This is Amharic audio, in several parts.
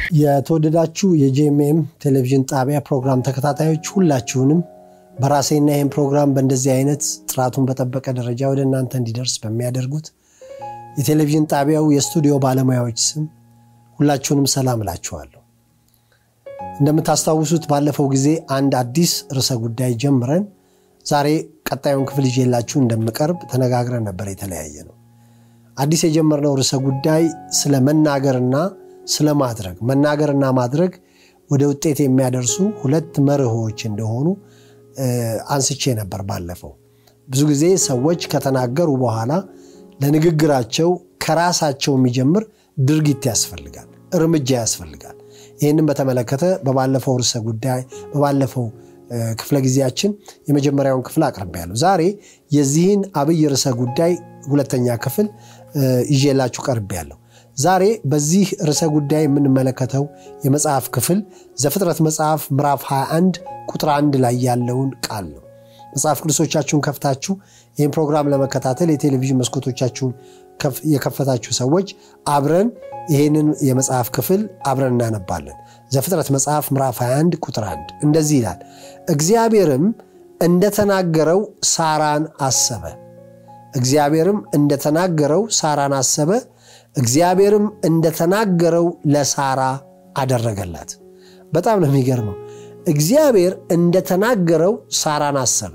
የተወደዳችሁ የጄኤምኤም ቴሌቪዥን ጣቢያ ፕሮግራም ተከታታዮች ሁላችሁንም በራሴና ይህን ፕሮግራም በእንደዚህ አይነት ጥራቱን በጠበቀ ደረጃ ወደ እናንተ እንዲደርስ በሚያደርጉት የቴሌቪዥን ጣቢያው የስቱዲዮ ባለሙያዎች ስም ሁላችሁንም ሰላም እላችኋለሁ። እንደምታስታውሱት ባለፈው ጊዜ አንድ አዲስ ርዕሰ ጉዳይ ጀምረን ዛሬ ቀጣዩን ክፍል ይዤላችሁ እንደምቀርብ ተነጋግረን ነበር። የተለያየ ነው። አዲስ የጀመርነው ርዕሰ ጉዳይ ስለ መናገርና ስለ ማድረግ መናገርና ማድረግ ወደ ውጤት የሚያደርሱ ሁለት መርሆች እንደሆኑ አንስቼ ነበር ባለፈው። ብዙ ጊዜ ሰዎች ከተናገሩ በኋላ ለንግግራቸው ከራሳቸው የሚጀምር ድርጊት ያስፈልጋል፣ እርምጃ ያስፈልጋል። ይህንም በተመለከተ በባለፈው ርዕሰ ጉዳይ በባለፈው ክፍለ ጊዜያችን የመጀመሪያውን ክፍል አቅርቤያለሁ። ዛሬ የዚህን አብይ ርዕሰ ጉዳይ ሁለተኛ ክፍል ይዤላችሁ ቀርቤያለሁ። ዛሬ በዚህ ርዕሰ ጉዳይ የምንመለከተው የመጽሐፍ ክፍል ዘፍጥረት መጽሐፍ ምዕራፍ 21 ቁጥር 1 ላይ ያለውን ቃል ነው። መጽሐፍ ቅዱሶቻችሁን ከፍታችሁ ይህን ፕሮግራም ለመከታተል የቴሌቪዥን መስኮቶቻችሁን የከፈታችሁ ሰዎች አብረን ይህንን የመጽሐፍ ክፍል አብረን እናነባለን። ዘፍጥረት መጽሐፍ ምዕራፍ 21 ቁጥር 1 እንደዚህ ይላል፣ እግዚአብሔርም እንደተናገረው ሳራን አሰበ። እግዚአብሔርም እንደተናገረው ሳራን አሰበ። እግዚአብሔርም እንደተናገረው ለሳራ አደረገላት። በጣም ነው የሚገርመው። እግዚአብሔር እንደተናገረው ሳራን አሰበ።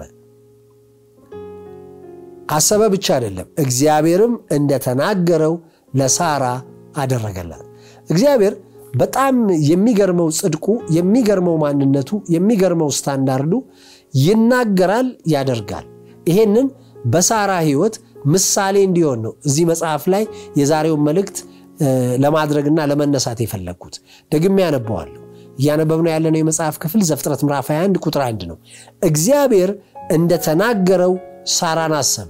አሰበ ብቻ አይደለም፣ እግዚአብሔርም እንደተናገረው ለሳራ አደረገላት። እግዚአብሔር በጣም የሚገርመው ጽድቁ፣ የሚገርመው ማንነቱ፣ የሚገርመው ስታንዳርዱ ይናገራል፣ ያደርጋል። ይሄንን በሳራ ሕይወት ምሳሌ እንዲሆን ነው እዚህ መጽሐፍ ላይ የዛሬውን መልእክት ለማድረግና ለመነሳት የፈለግኩት። ደግሜ ያነበዋለሁ። እያነበብነው ያለነው የመጽሐፍ ክፍል ዘፍጥረት ምዕራፍ 21 ቁጥር 1 ነው። እግዚአብሔር እንደተናገረው ሳራን አሰበ።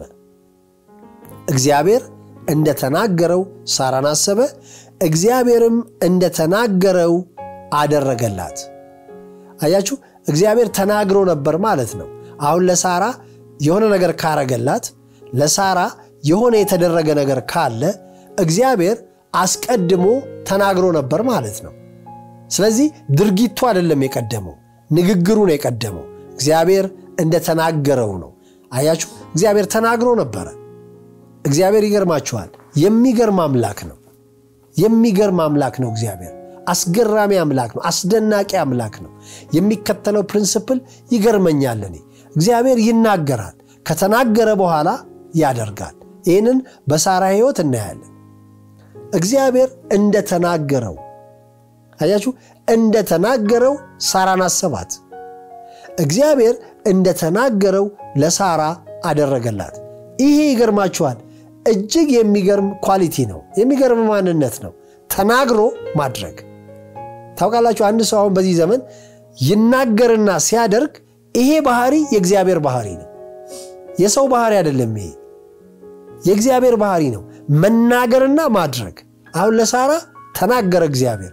እግዚአብሔር እንደተናገረው ሳራን አሰበ። እግዚአብሔርም እንደተናገረው አደረገላት። አያችሁ፣ እግዚአብሔር ተናግሮ ነበር ማለት ነው። አሁን ለሳራ የሆነ ነገር ካረገላት ለሳራ የሆነ የተደረገ ነገር ካለ እግዚአብሔር አስቀድሞ ተናግሮ ነበር ማለት ነው። ስለዚህ ድርጊቱ አይደለም የቀደመው፣ ንግግሩ ነው የቀደመው። እግዚአብሔር እንደተናገረው ነው። አያችሁ፣ እግዚአብሔር ተናግሮ ነበረ። እግዚአብሔር ይገርማችኋል፣ የሚገርም አምላክ ነው። የሚገርም አምላክ ነው። እግዚአብሔር አስገራሚ አምላክ ነው። አስደናቂ አምላክ ነው። የሚከተለው ፕሪንስፕል ይገርመኛል እኔ እግዚአብሔር ይናገራል፣ ከተናገረ በኋላ ያደርጋል። ይህንን በሳራ ሕይወት እናያለን። እግዚአብሔር እንደተናገረው አያችሁ፣ እንደተናገረው ሳራን አሰባት። እግዚአብሔር እንደተናገረው ለሳራ አደረገላት። ይሄ ይገርማችኋል፣ እጅግ የሚገርም ኳሊቲ ነው። የሚገርም ማንነት ነው። ተናግሮ ማድረግ ታውቃላችሁ። አንድ ሰው አሁን በዚህ ዘመን ይናገርና ሲያደርግ ይሄ ባህሪ የእግዚአብሔር ባህሪ ነው። የሰው ባህሪ አይደለም። ይሄ የእግዚአብሔር ባህሪ ነው፣ መናገርና ማድረግ። አሁን ለሳራ ተናገረ እግዚአብሔር፣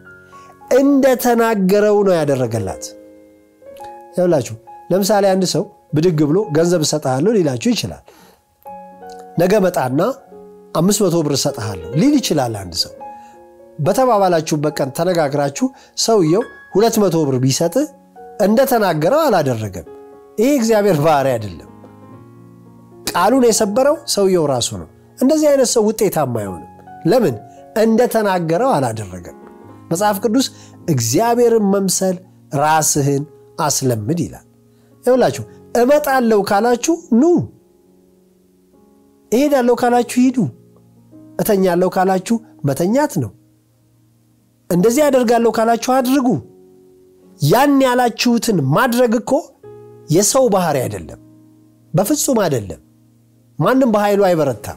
እንደተናገረው ነው ያደረገላት። ይኸውላችሁ ለምሳሌ አንድ ሰው ብድግ ብሎ ገንዘብ እሰጥሃለሁ ሊላችሁ ይችላል። ነገ መጣና አምስት መቶ ብር እሰጥሃለሁ ሊል ይችላል። አንድ ሰው በተባባላችሁበት ቀን ተነጋግራችሁ ሰውየው ሁለት መቶ ብር ቢሰጥህ እንደተናገረው አላደረገም። ይሄ እግዚአብሔር ባህሪ አይደለም። ቃሉን የሰበረው ሰውየው ራሱ ነው። እንደዚህ አይነት ሰው ውጤታማ አይሆንም። ለምን? እንደተናገረው አላደረገም። መጽሐፍ ቅዱስ እግዚአብሔርን መምሰል ራስህን አስለምድ ይላል። ይኸውላችሁ እመጣለሁ ካላችሁ ኑ፣ እሄዳለሁ ካላችሁ ሂዱ፣ እተኛለሁ ካላችሁ መተኛት ነው። እንደዚህ አደርጋለሁ ካላችሁ አድርጉ። ያን ያላችሁትን ማድረግ እኮ የሰው ባህሪ አይደለም፣ በፍጹም አይደለም። ማንም በኃይሉ አይበረታም።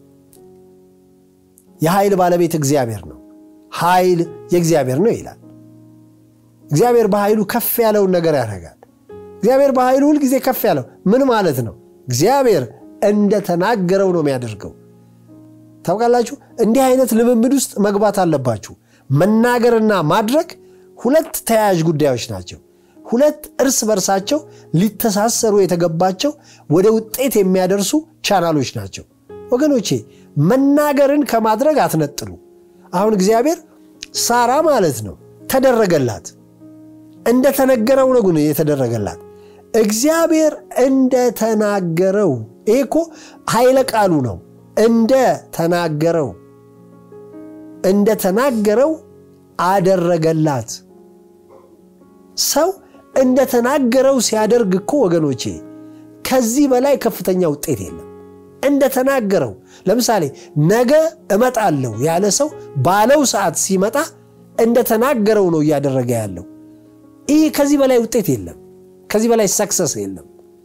የኃይል ባለቤት እግዚአብሔር ነው። ኃይል የእግዚአብሔር ነው ይላል። እግዚአብሔር በኃይሉ ከፍ ያለውን ነገር ያደርጋል። እግዚአብሔር በኃይሉ ሁልጊዜ ከፍ ያለው ምን ማለት ነው? እግዚአብሔር እንደተናገረው ነው የሚያደርገው። ታውቃላችሁ፣ እንዲህ አይነት ልምምድ ውስጥ መግባት አለባችሁ። መናገርና ማድረግ ሁለት ተያያዥ ጉዳዮች ናቸው። ሁለት እርስ በርሳቸው ሊተሳሰሩ የተገባቸው ወደ ውጤት የሚያደርሱ ቻናሎች ናቸው። ወገኖቼ መናገርን ከማድረግ አትነጥሉ። አሁን እግዚአብሔር ሳራ ማለት ነው ተደረገላት። እንደተነገረው ነው ግን የተደረገላት። እግዚአብሔር እንደተናገረው። ይሄ እኮ ኃይለ ቃሉ ነው። እንደተናገረው እንደተናገረው አደረገላት። ሰው እንደተናገረው ሲያደርግ እኮ ወገኖቼ ከዚህ በላይ ከፍተኛ ውጤት የለም። እንደተናገረው ለምሳሌ ነገ እመጣለሁ ያለ ሰው ባለው ሰዓት ሲመጣ እንደተናገረው ነው እያደረገ ያለው። ይህ ከዚህ በላይ ውጤት የለም። ከዚህ በላይ ሰክሰስ የለም።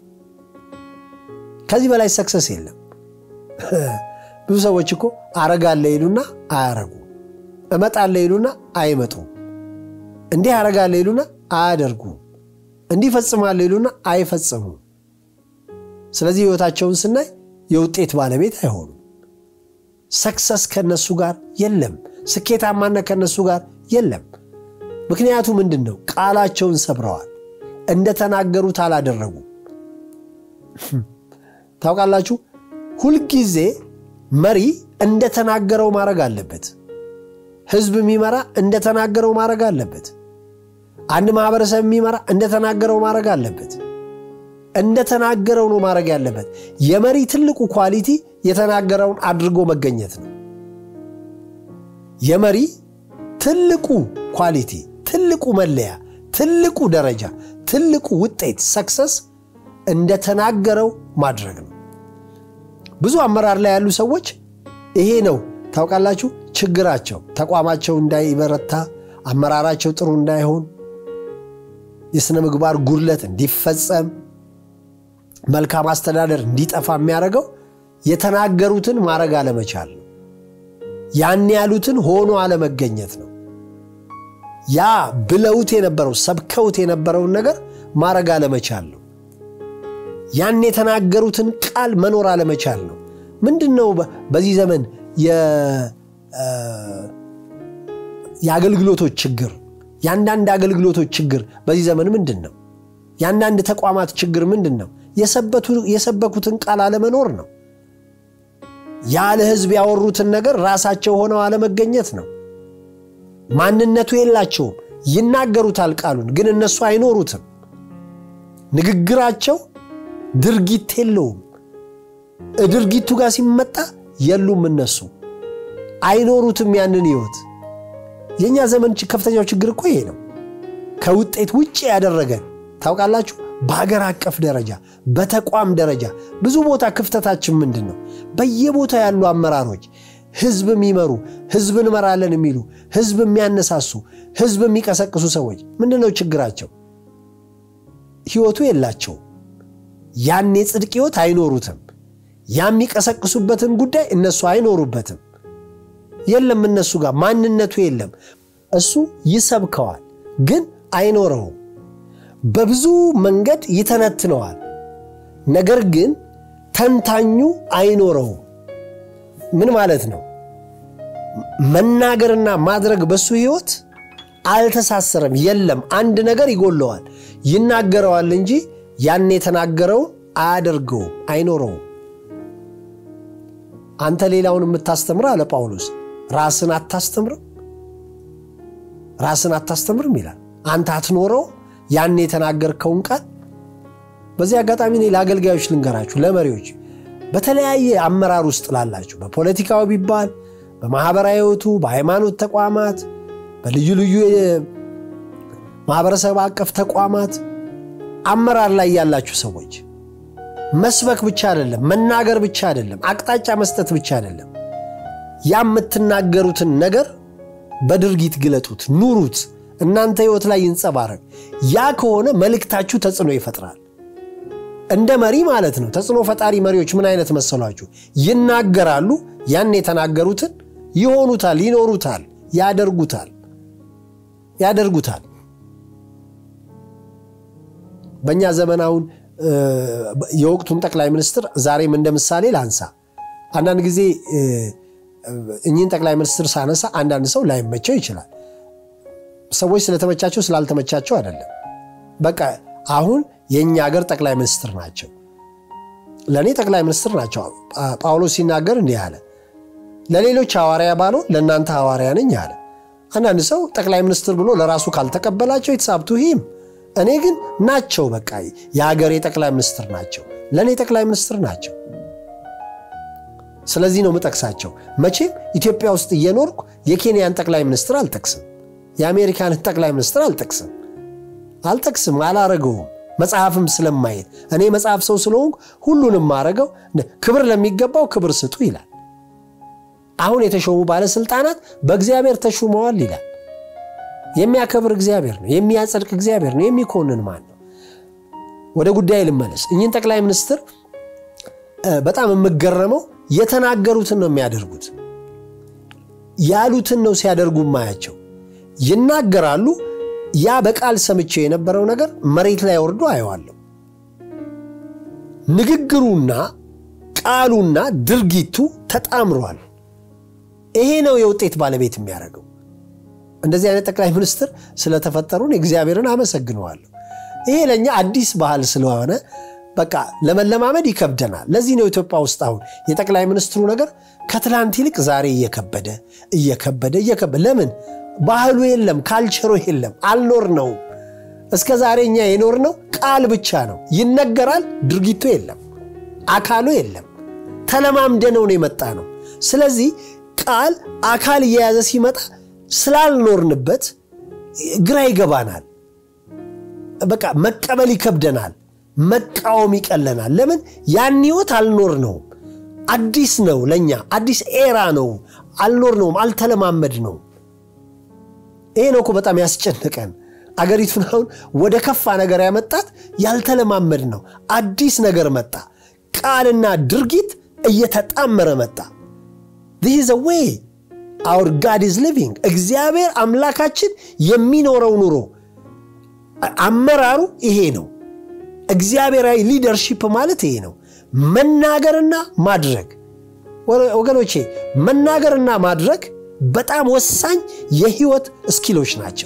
ከዚህ በላይ ሰክሰስ የለም። ብዙ ሰዎች እኮ አረጋለ ይሉና አያረጉ፣ እመጣለ ይሉና አይመጡም፣ እንዲህ አረጋለ ይሉና አያደርጉም፣ እንዲህ ፈጽማለ ይሉና አይፈጽሙም። ስለዚህ ህይወታቸውን ስናይ የውጤት ባለቤት አይሆኑም። ሰክሰስ ከነሱ ጋር የለም። ስኬታማነት ከነሱ ጋር የለም። ምክንያቱ ምንድን ነው? ቃላቸውን ሰብረዋል። እንደተናገሩት አላደረጉም። ታውቃላችሁ፣ ሁልጊዜ መሪ እንደተናገረው ማድረግ አለበት። ህዝብ የሚመራ እንደተናገረው ማድረግ አለበት። አንድ ማህበረሰብ የሚመራ እንደተናገረው ማድረግ አለበት። እንደተናገረው ነው ማድረግ ያለበት። የመሪ ትልቁ ኳሊቲ የተናገረውን አድርጎ መገኘት ነው። የመሪ ትልቁ ኳሊቲ፣ ትልቁ መለያ፣ ትልቁ ደረጃ፣ ትልቁ ውጤት ሰክሰስ እንደተናገረው ማድረግ ነው። ብዙ አመራር ላይ ያሉ ሰዎች ይሄ ነው ታውቃላችሁ ችግራቸው። ተቋማቸው እንዳይበረታ፣ አመራራቸው ጥሩ እንዳይሆን፣ የሥነ ምግባር ጉድለት እንዲፈጸም መልካም አስተዳደር እንዲጠፋ የሚያደርገው የተናገሩትን ማድረግ አለመቻል ነው። ያን ያሉትን ሆኖ አለመገኘት ነው። ያ ብለውት የነበረው ሰብከውት የነበረውን ነገር ማድረግ አለመቻል ነው። ያን የተናገሩትን ቃል መኖር አለመቻል ነው። ምንድን ነው በዚህ ዘመን የአገልግሎቶች ችግር፣ የአንዳንድ አገልግሎቶች ችግር በዚህ ዘመን ምንድን ነው? የአንዳንድ ተቋማት ችግር ምንድን ነው? የሰበኩትን ቃል አለመኖር ነው። ያለ ሕዝብ ያወሩትን ነገር ራሳቸው ሆነው አለመገኘት ነው። ማንነቱ የላቸውም። ይናገሩታል ቃሉን፣ ግን እነሱ አይኖሩትም። ንግግራቸው ድርጊት የለውም። ድርጊቱ ጋር ሲመጣ የሉም። እነሱ አይኖሩትም ያንን ሕይወት። የእኛ ዘመን ከፍተኛው ችግር እኮ ይሄ ነው። ከውጤት ውጭ ያደረገን ታውቃላችሁ። በሀገር አቀፍ ደረጃ በተቋም ደረጃ ብዙ ቦታ ክፍተታችን ምንድን ነው? በየቦታ ያሉ አመራሮች ህዝብ የሚመሩ ህዝብ እንመራለን የሚሉ ህዝብ የሚያነሳሱ ህዝብ የሚቀሰቅሱ ሰዎች ምንድን ነው ችግራቸው? ህይወቱ የላቸውም። ያን የጽድቅ ህይወት አይኖሩትም። ያ የሚቀሰቅሱበትን ጉዳይ እነሱ አይኖሩበትም። የለም እነሱ ጋር ማንነቱ የለም። እሱ ይሰብከዋል፣ ግን አይኖረውም። በብዙ መንገድ ይተነትነዋል፣ ነገር ግን ተንታኙ አይኖረውም። ምን ማለት ነው? መናገርና ማድረግ በሱ ህይወት አልተሳሰረም። የለም አንድ ነገር ይጎለዋል። ይናገረዋል እንጂ ያን የተናገረውን አያደርገውም፣ አይኖረውም። አንተ ሌላውን የምታስተምር አለ ጳውሎስ፣ ራስን አታስተምርም? ራስን አታስተምርም ይላል። አንተ አትኖረውም ያን የተናገርከውን ቃል። በዚህ አጋጣሚ እኔ ለአገልጋዮች ልንገራችሁ፣ ለመሪዎች በተለያየ አመራር ውስጥ ላላችሁ በፖለቲካው ቢባል በማህበራዊ ህይወቱ፣ በሃይማኖት ተቋማት፣ በልዩ ልዩ ማህበረሰብ አቀፍ ተቋማት አመራር ላይ ያላችሁ ሰዎች መስበክ ብቻ አይደለም፣ መናገር ብቻ አይደለም፣ አቅጣጫ መስጠት ብቻ አይደለም። ያ የምትናገሩትን ነገር በድርጊት ግለጡት፣ ኑሩት፣ እናንተ ህይወት ላይ ይንጸባረቅ። ያ ከሆነ መልእክታችሁ ተጽዕኖ ይፈጥራል። እንደ መሪ ማለት ነው። ተጽዕኖ ፈጣሪ መሪዎች ምን አይነት መሰሏችሁ? ይናገራሉ፣ ያን የተናገሩትን ይሆኑታል፣ ይኖሩታል፣ ያደርጉታል ያደርጉታል። በእኛ ዘመን አሁን የወቅቱን ጠቅላይ ሚኒስትር ዛሬም እንደ ምሳሌ ላንሳ። አንዳንድ ጊዜ እኚህን ጠቅላይ ሚኒስትር ሳነሳ አንዳንድ ሰው ላይመቸው ይችላል። ሰዎች ስለተመቻቸው ስላልተመቻቸው አይደለም። በቃ አሁን የእኛ ሀገር ጠቅላይ ሚኒስትር ናቸው። ለእኔ ጠቅላይ ሚኒስትር ናቸው። ጳውሎስ ሲናገር እንዲህ አለ፣ ለሌሎች ሐዋርያ ባልሆን ለእናንተ ሐዋርያ ነኝ አለ። አንዳንድ ሰው ጠቅላይ ሚኒስትር ብሎ ለራሱ ካልተቀበላቸው የተሳብቱ ሂም እኔ ግን ናቸው። በቃ የሀገሬ ጠቅላይ ሚኒስትር ናቸው፣ ለእኔ ጠቅላይ ሚኒስትር ናቸው። ስለዚህ ነው ምጠቅሳቸው። መቼም ኢትዮጵያ ውስጥ እየኖርኩ የኬንያን ጠቅላይ ሚኒስትር አልጠቅስም፣ የአሜሪካንን ጠቅላይ ሚኒስትር አልጠቅስም አልጠቅስም፣ አላረገውም መጽሐፍም ስለማየት እኔ መጽሐፍ ሰው ስለሆንኩ ሁሉንም ማረገው ክብር ለሚገባው ክብር ስጡ ይላል። አሁን የተሾሙ ባለስልጣናት በእግዚአብሔር ተሹመዋል ይላል። የሚያከብር እግዚአብሔር ነው፣ የሚያጸድቅ እግዚአብሔር ነው። የሚኮንን ማን ነው? ወደ ጉዳይ ልመለስ። እኚህን ጠቅላይ ሚኒስትር በጣም የምገረመው የተናገሩትን ነው የሚያደርጉት፣ ያሉትን ነው ሲያደርጉ ማያቸው። ይናገራሉ። ያ በቃል ሰምቼው የነበረው ነገር መሬት ላይ ወርዶ አየዋለሁ። ንግግሩና ቃሉና ድርጊቱ ተጣምሯል። ይሄ ነው የውጤት ባለቤት የሚያደርገው። እንደዚህ አይነት ጠቅላይ ሚኒስትር ስለተፈጠሩን እግዚአብሔርን አመሰግነዋለሁ። ይሄ ለእኛ አዲስ ባህል ስለሆነ በቃ ለመለማመድ ይከብደናል። ለዚህ ነው ኢትዮጵያ ውስጥ አሁን የጠቅላይ ሚኒስትሩ ነገር ከትላንት ይልቅ ዛሬ እየከበደ እየከበደ እየከበደ ለምን ባህሉ የለም፣ ካልቸሮ የለም፣ አልኖር ነው። እስከ ዛሬ እኛ የኖር ነው ቃል ብቻ ነው፣ ይነገራል፣ ድርጊቱ የለም፣ አካሉ የለም። ተለማምደነው ነው የመጣ ነው። ስለዚህ ቃል አካል እየያዘ ሲመጣ ስላልኖርንበት ግራ ይገባናል። በቃ መቀበል ይከብደናል፣ መቃወም ይቀለናል። ለምን ያን ህይወት አልኖር ነውም። አዲስ ነው ለእኛ አዲስ ኤራ ነው። አልኖር ነውም፣ አልተለማመድ ነው። ይሄ ነው እኮ በጣም ያስጨነቀን። አገሪቱን አሁን ወደ ከፋ ነገር ያመጣት ያልተለማመድ ነው። አዲስ ነገር መጣ። ቃልና ድርጊት እየተጣመረ መጣ። ዚህ ዘ ዌይ አውር ጋድ ኢዝ ሊቪንግ። እግዚአብሔር አምላካችን የሚኖረው ኑሮ አመራሩ ይሄ ነው። እግዚአብሔራዊ ሊደርሺፕ ማለት ይሄ ነው። መናገርና ማድረግ ወገኖቼ፣ መናገርና ማድረግ በጣም ወሳኝ የህይወት እስኪሎች ናቸው።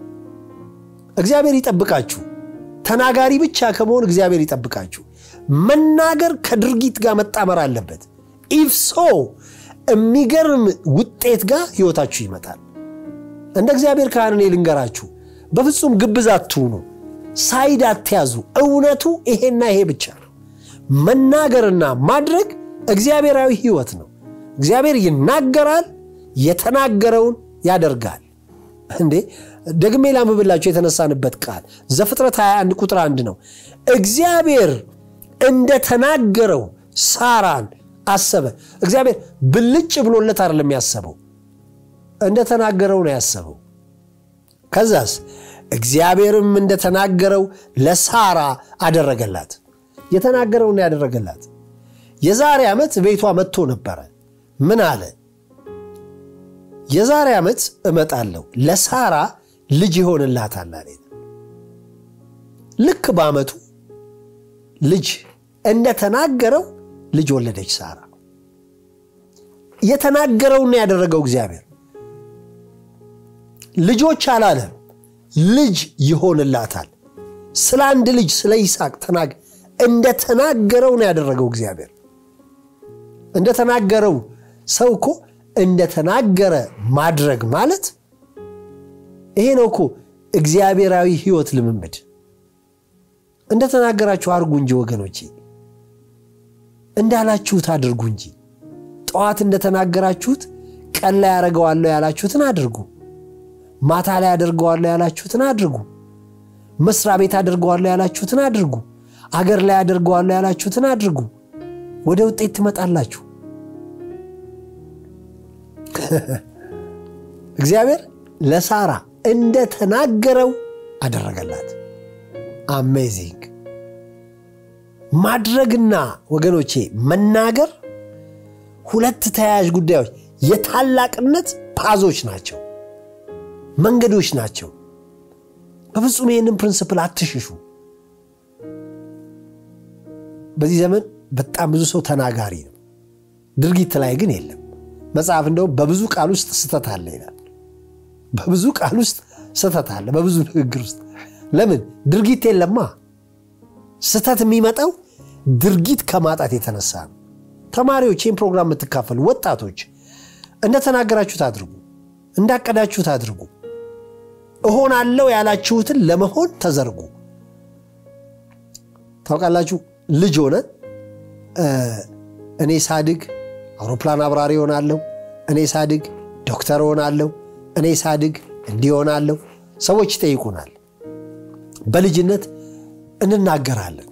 እግዚአብሔር ይጠብቃችሁ። ተናጋሪ ብቻ ከመሆን እግዚአብሔር ይጠብቃችሁ። መናገር ከድርጊት ጋር መጣመር አለበት። ኢፍ ሶ የሚገርም ውጤት ጋር ህይወታችሁ ይመጣል። እንደ እግዚአብሔር ካህን እኔ ልንገራችሁ፣ በፍጹም ግብዝ አትሁኑ፣ ሳይድ አትያዙ። እውነቱ ይሄና ይሄ ብቻ ነው። መናገርና ማድረግ እግዚአብሔራዊ ህይወት ነው። እግዚአብሔር ይናገራል፣ የተናገረውን ያደርጋል። እንዴ ደግሜ ላንብብላችሁ የተነሳንበት ቃል ዘፍጥረት 21 ቁጥር አንድ ነው። እግዚአብሔር እንደተናገረው ሳራን አሰበ። እግዚአብሔር ብልጭ ብሎለት አይደለም ያሰበው፣ እንደተናገረው ነው ያሰበው። ከዛስ እግዚአብሔርም እንደተናገረው ለሳራ አደረገላት። የተናገረውን ያደረገላት። የዛሬ ዓመት ቤቷ መጥቶ ነበረ። ምን አለ? የዛሬ ዓመት እመጣለሁ ለሳራ ልጅ ይሆንላታል አለ። ልክ በዓመቱ ልጅ እንደተናገረው ልጅ ወለደች ሳራ። የተናገረውን ያደረገው እግዚአብሔር ልጆች አላለም፣ ልጅ ይሆንላታል። ስለ አንድ ልጅ ስለ ይስሐቅ ተናግ እንደተናገረው ነው ያደረገው እግዚአብሔር። እንደተናገረው ሰው እኮ እንደተናገረ ማድረግ ማለት ይሄ ነው እኮ እግዚአብሔራዊ ሕይወት ልምምድ። እንደተናገራችሁ አድርጉ እንጂ ወገኖቼ፣ እንዳላችሁት አድርጉ እንጂ። ጠዋት እንደተናገራችሁት ቀን ላይ ያደርገዋለሁ ያላችሁትን አድርጉ። ማታ ላይ አደርገዋለሁ ያላችሁትን አድርጉ። መስሪያ ቤት አደርገዋለሁ ያላችሁትን አድርጉ። አገር ላይ አደርገዋለሁ ያላችሁትን አድርጉ። ወደ ውጤት ትመጣላችሁ። እግዚአብሔር ለሳራ እንደተናገረው አደረገላት። አሜዚንግ። ማድረግና ወገኖቼ መናገር ሁለት ተያያዥ ጉዳዮች የታላቅነት ፓዞች ናቸው፣ መንገዶች ናቸው። በፍጹም ይህንን ፕሪንስፕል አትሽሹ። በዚህ ዘመን በጣም ብዙ ሰው ተናጋሪ ነው፣ ድርጊት ላይ ግን የለም። መጽሐፍ እንደውም በብዙ ቃል ውስጥ ስህተት አለ ይላል። በብዙ ቃል ውስጥ ስህተት አለ፣ በብዙ ንግግር ውስጥ ለምን ድርጊት የለማ። ስህተት የሚመጣው ድርጊት ከማጣት የተነሳ ነው። ተማሪዎች፣ ይህን ፕሮግራም የምትካፈሉ ወጣቶች እንደተናገራችሁት አድርጉ። እንዳቀዳችሁት አድርጉ። እሆናለሁ ያላችሁትን ለመሆን ተዘርጉ። ታውቃላችሁ ልጅ ሆነን እኔ ሳድግ አውሮፕላን አብራሪ ሆናለሁ፣ እኔ ሳድግ ዶክተር ሆናለሁ፣ እኔ ሳድግ እንዲህ ሆናለሁ ሰዎች ይጠይቁናል። በልጅነት እንናገራለን።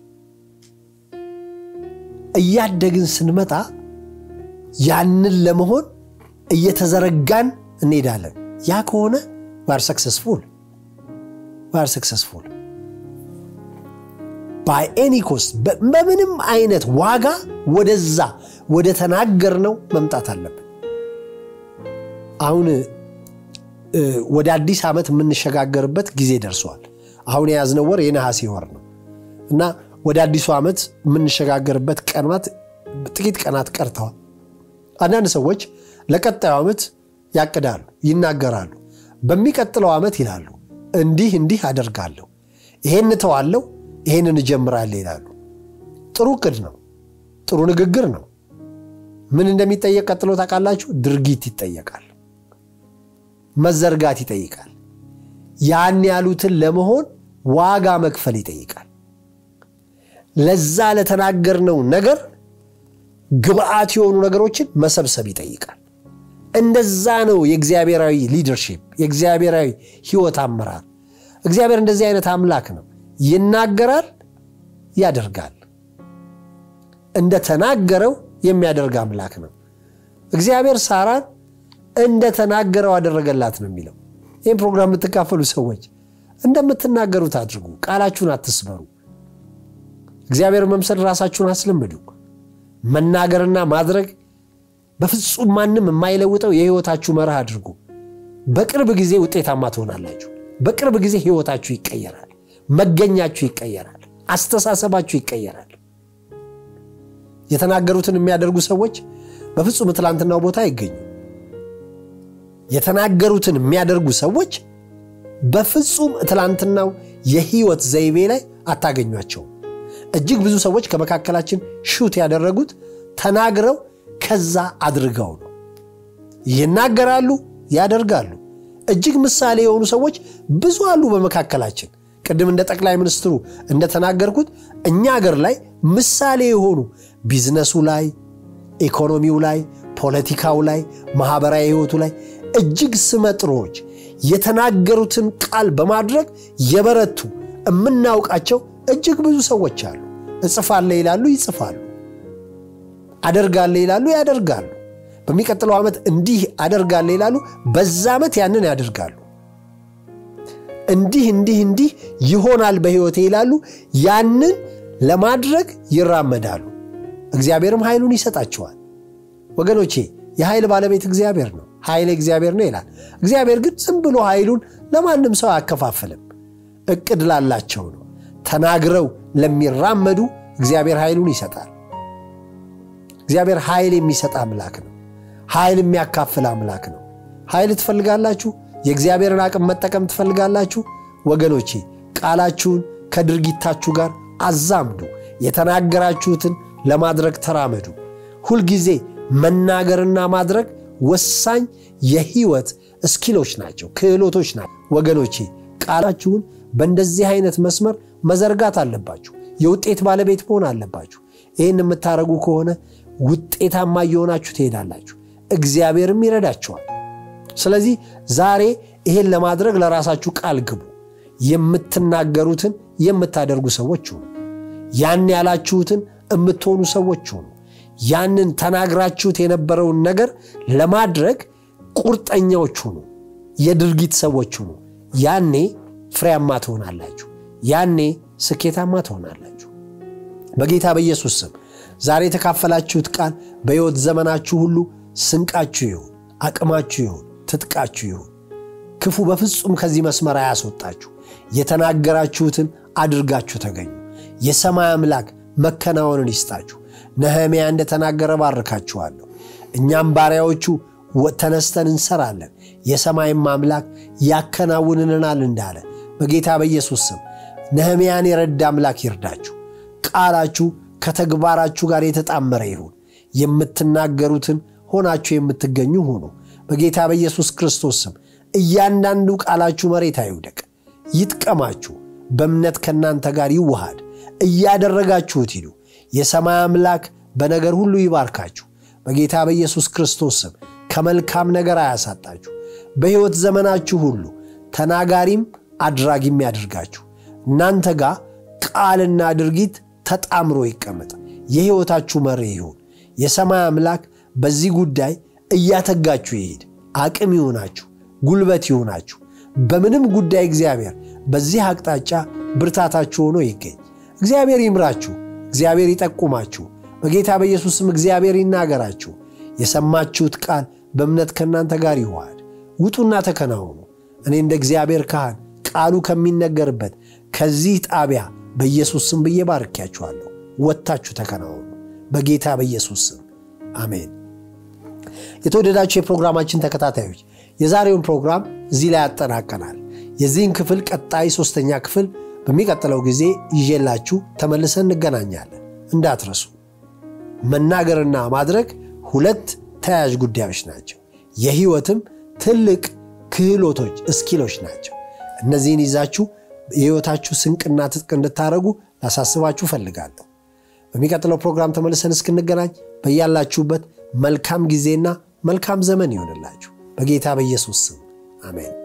እያደግን ስንመጣ ያንን ለመሆን እየተዘረጋን እንሄዳለን። ያ ከሆነ ዋር ሰክሰስፉል ዋር ሰክሰስፉል ባይ ኤኒ ኮስት በምንም አይነት ዋጋ ወደዛ ወደ ተናገርነው መምጣት አለብን። አሁን ወደ አዲስ ዓመት የምንሸጋገርበት ጊዜ ደርሷል። አሁን የያዝነው ወር የነሐሴ ወር ነው እና ወደ አዲሱ ዓመት የምንሸጋገርበት ቀናት ጥቂት ቀናት ቀርተዋል። አንዳንድ ሰዎች ለቀጣዩ ዓመት ያቅዳሉ፣ ይናገራሉ። በሚቀጥለው ዓመት ይላሉ እንዲህ እንዲህ አደርጋለሁ፣ ይሄን እተዋለሁ፣ ይሄንን እጀምራለሁ ይላሉ። ጥሩ እቅድ ነው፣ ጥሩ ንግግር ነው። ምን እንደሚጠየቅ ቀጥሎ ታውቃላችሁ? ድርጊት ይጠየቃል፣ መዘርጋት ይጠይቃል። ያን ያሉትን ለመሆን ዋጋ መክፈል ይጠይቃል። ለዛ ለተናገርነው ነገር ግብአት የሆኑ ነገሮችን መሰብሰብ ይጠይቃል። እንደዛ ነው የእግዚአብሔራዊ ሊደርሺፕ የእግዚአብሔራዊ ሕይወት አመራር። እግዚአብሔር እንደዚህ አይነት አምላክ ነው። ይናገራል፣ ያደርጋል። እንደተናገረው የሚያደርግ አምላክ ነው። እግዚአብሔር ሳራን እንደተናገረው አደረገላት ነው የሚለው። ይህም ፕሮግራም የምትካፈሉ ሰዎች እንደምትናገሩት አድርጉ። ቃላችሁን አትስበሩ። እግዚአብሔር መምሰል ራሳችሁን አስለምዱ። መናገርና ማድረግ በፍጹም ማንም የማይለውጠው የህይወታችሁ መርህ አድርጉ። በቅርብ ጊዜ ውጤታማ ትሆናላችሁ። በቅርብ ጊዜ ህይወታችሁ ይቀየራል። መገኛችሁ ይቀየራል። አስተሳሰባችሁ ይቀየራል። የተናገሩትን የሚያደርጉ ሰዎች በፍጹም ትላንትናው ቦታ አይገኙ። የተናገሩትን የሚያደርጉ ሰዎች በፍጹም ትላንትናው የህይወት ዘይቤ ላይ አታገኟቸውም። እጅግ ብዙ ሰዎች ከመካከላችን ሹት ያደረጉት ተናግረው ከዛ አድርገው ነው። ይናገራሉ፣ ያደርጋሉ። እጅግ ምሳሌ የሆኑ ሰዎች ብዙ አሉ በመካከላችን። ቅድም እንደ ጠቅላይ ሚኒስትሩ እንደተናገርኩት እኛ ሀገር ላይ ምሳሌ የሆኑ ቢዝነሱ ላይ፣ ኢኮኖሚው ላይ፣ ፖለቲካው ላይ፣ ማህበራዊ ህይወቱ ላይ እጅግ ስመጥሮች የተናገሩትን ቃል በማድረግ የበረቱ የምናውቃቸው እጅግ ብዙ ሰዎች አሉ። እጽፋለሁ ይላሉ፣ ይጽፋሉ። አደርጋለሁ ይላሉ፣ ያደርጋሉ። በሚቀጥለው ዓመት እንዲህ አደርጋለሁ ይላሉ፣ በዛ ዓመት ያንን ያደርጋሉ። እንዲህ እንዲህ እንዲህ ይሆናል በሕይወቴ ይላሉ፣ ያንን ለማድረግ ይራመዳሉ። እግዚአብሔርም ኃይሉን ይሰጣቸዋል። ወገኖቼ የኃይል ባለቤት እግዚአብሔር ነው። ኃይል እግዚአብሔር ነው ይላል። እግዚአብሔር ግን ዝም ብሎ ኃይሉን ለማንም ሰው አያከፋፍልም። እቅድ ላላቸው ነው። ተናግረው ለሚራመዱ እግዚአብሔር ኃይሉን ይሰጣል። እግዚአብሔር ኃይል የሚሰጥ አምላክ ነው። ኃይል የሚያካፍል አምላክ ነው። ኃይል ትፈልጋላችሁ? የእግዚአብሔርን አቅም መጠቀም ትፈልጋላችሁ? ወገኖቼ ቃላችሁን ከድርጊታችሁ ጋር አዛምዱ። የተናገራችሁትን ለማድረግ ተራመዱ። ሁልጊዜ መናገርና ማድረግ ወሳኝ የህይወት እስኪሎች ናቸው፣ ክህሎቶች ናቸው። ወገኖቼ ቃላችሁን በእንደዚህ አይነት መስመር መዘርጋት አለባችሁ። የውጤት ባለቤት መሆን አለባችሁ። ይህን የምታደርጉ ከሆነ ውጤታማ እየሆናችሁ ትሄዳላችሁ፣ እግዚአብሔርም ይረዳችኋል። ስለዚህ ዛሬ ይሄን ለማድረግ ለራሳችሁ ቃል ግቡ። የምትናገሩትን የምታደርጉ ሰዎች ሁኑ። ያን ያላችሁትን የምትሆኑ ሰዎች ሁኑ። ያንን ተናግራችሁት የነበረውን ነገር ለማድረግ ቁርጠኛዎች ሁኑ። የድርጊት ሰዎች ሁኑ። ያኔ ፍሬያማ ትሆናላችሁ። ያኔ ስኬታማ ትሆናላችሁ። በጌታ በኢየሱስ ስም ዛሬ የተካፈላችሁት ቃል በሕይወት ዘመናችሁ ሁሉ ስንቃችሁ ይሁን፣ አቅማችሁ ይሁን፣ ትጥቃችሁ ይሁን። ክፉ በፍጹም ከዚህ መስመር አያስወጣችሁ። የተናገራችሁትን አድርጋችሁ ተገኙ። የሰማይ አምላክ መከናወንን ይስጣችሁ። ነህምያ እንደተናገረ ባርካችኋለሁ። እኛም ባሪያዎቹ ተነስተን እንሰራለን፣ የሰማይም አምላክ ያከናውንልናል እንዳለ በጌታ በኢየሱስ ስም ነህምያን የረዳ አምላክ ይርዳችሁ። ቃላችሁ ከተግባራችሁ ጋር የተጣመረ ይሁን። የምትናገሩትን ሆናችሁ የምትገኙ ሁኑ። በጌታ በኢየሱስ ክርስቶስ ስም እያንዳንዱ ቃላችሁ መሬት አይውደቅ፣ ይጥቀማችሁ፣ በእምነት ከእናንተ ጋር ይዋሃድ። እያደረጋችሁት ሂዱ። የሰማይ አምላክ በነገር ሁሉ ይባርካችሁ። በጌታ በኢየሱስ ክርስቶስ ስም ከመልካም ነገር አያሳጣችሁ። በሕይወት ዘመናችሁ ሁሉ ተናጋሪም አድራጊም ያድርጋችሁ። እናንተ ጋር ቃልና ድርጊት ተጣምሮ ይቀመጥ። የሕይወታችሁ መሪ ይሁን። የሰማይ አምላክ በዚህ ጉዳይ እያተጋችሁ ይሄድ። አቅም ይሁናችሁ፣ ጉልበት ይሁናችሁ። በምንም ጉዳይ እግዚአብሔር በዚህ አቅጣጫ ብርታታችሁ ሆኖ ይገኝ። እግዚአብሔር ይምራችሁ፣ እግዚአብሔር ይጠቁማችሁ። በጌታ በኢየሱስም እግዚአብሔር ይናገራችሁ። የሰማችሁት ቃል በእምነት ከእናንተ ጋር ይዋሃድ። ውጡና ተከናወኑ። እኔ እንደ እግዚአብሔር ካህን ቃሉ ከሚነገርበት ከዚህ ጣቢያ በኢየሱስ ስም ብዬ ባርኪያችኋለሁ። ወጥታችሁ ተከናወኑ በጌታ በኢየሱስ ስም አሜን። የተወደዳችሁ የፕሮግራማችን ተከታታዮች የዛሬውን ፕሮግራም እዚህ ላይ ያጠናቀናል። የዚህን ክፍል ቀጣይ ሦስተኛ ክፍል በሚቀጥለው ጊዜ ይዤላችሁ ተመልሰን እንገናኛለን። እንዳትረሱ። መናገርና ማድረግ ሁለት ተያያዥ ጉዳዮች ናቸው። የሕይወትም ትልቅ ክህሎቶች እስኪሎች ናቸው። እነዚህን ይዛችሁ የሕይወታችሁ ስንቅና ትጥቅ እንድታደረጉ ላሳስባችሁ ፈልጋለሁ። በሚቀጥለው ፕሮግራም ተመልሰን እስክንገናኝ በያላችሁበት መልካም ጊዜና መልካም ዘመን ይሆንላችሁ። በጌታ በኢየሱስ ስም አሜን።